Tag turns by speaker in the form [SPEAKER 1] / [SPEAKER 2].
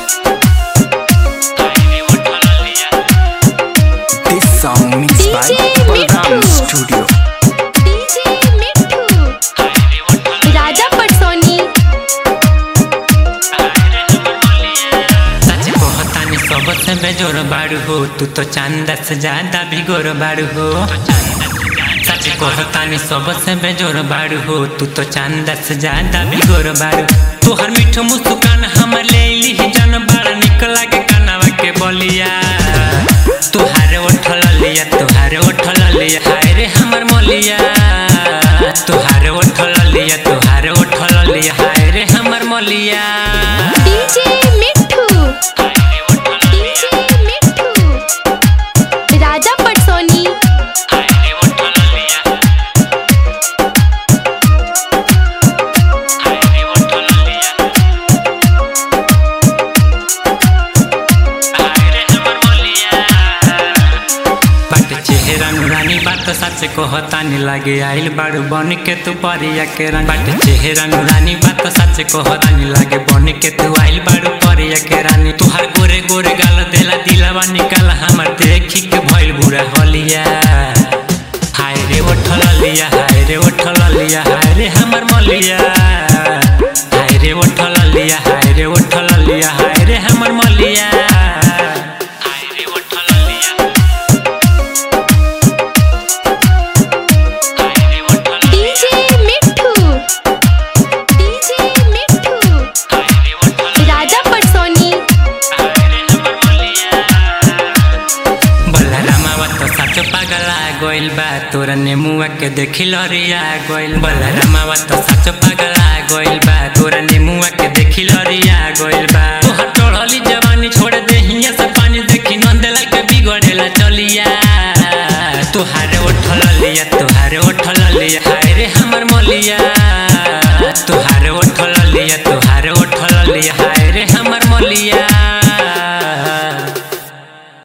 [SPEAKER 1] This song mixed by
[SPEAKER 2] DJ
[SPEAKER 1] Balram
[SPEAKER 2] Mittu.
[SPEAKER 1] Studio.
[SPEAKER 2] DJ Mitthu Raja पटसोनी
[SPEAKER 3] सच कहतानी सबसे बेजोर बाड़ू हो तू तो चांदा से ज्यादा भी गोर बाड़ू हो सच कहतानी सबसे बेजोर बाड़ू हो तू तो चांदा से ज्यादा भी गोर बाड़ू तोहर मीठ मुस्कान हमर ले ली जन बड़ा निक लागे कनवा के बलिया तुहारे उठल लिया तुहारे उठल लिया हाय रे हमर मलिया तुहारे उठल लिया तुहारे उठल लिया हाय रे हमर मलिया
[SPEAKER 2] डीजे मिट्ठू डीजे मिट्ठू राजा पटसोनी
[SPEAKER 3] बट चेहरा नुरानी बात सच कहतानी लागे आइल बाड़ू बन के तू परिया के रंग बट चेहरा नुरानी बात सच कहतानी लागे बन के तू आइल बाड़ू परिया के रानी तुहार गोरे गोरे गाल देला दिलावा निकाल हमर देखी के भइल बुरा हलिया हाय रे उठल लिया हाय रे उठल लिया हाय रे हमर मलिया हाय रे उठल लिया हाय रे उठल लिया हाय रे हमर मलिया हाय रे उठल लिया
[SPEAKER 2] डीजे मिट्ठू डीजे मिट्ठू राजा पटसोनी
[SPEAKER 3] बलरामावा तो सच पागला गोइल बा तोरा नेमुआ के देखी लरिया गोइल बलरामावा तो सच पागला गोइल बा तोरा नेमुआ के देखी लरिया गोइल बा तोहर टोढ़ली जवानी छोड़ दे हिया से पानी देखी नंदला के बिगड़ेला चलिया तुहारे उठल लिया तुहारे उठल लिया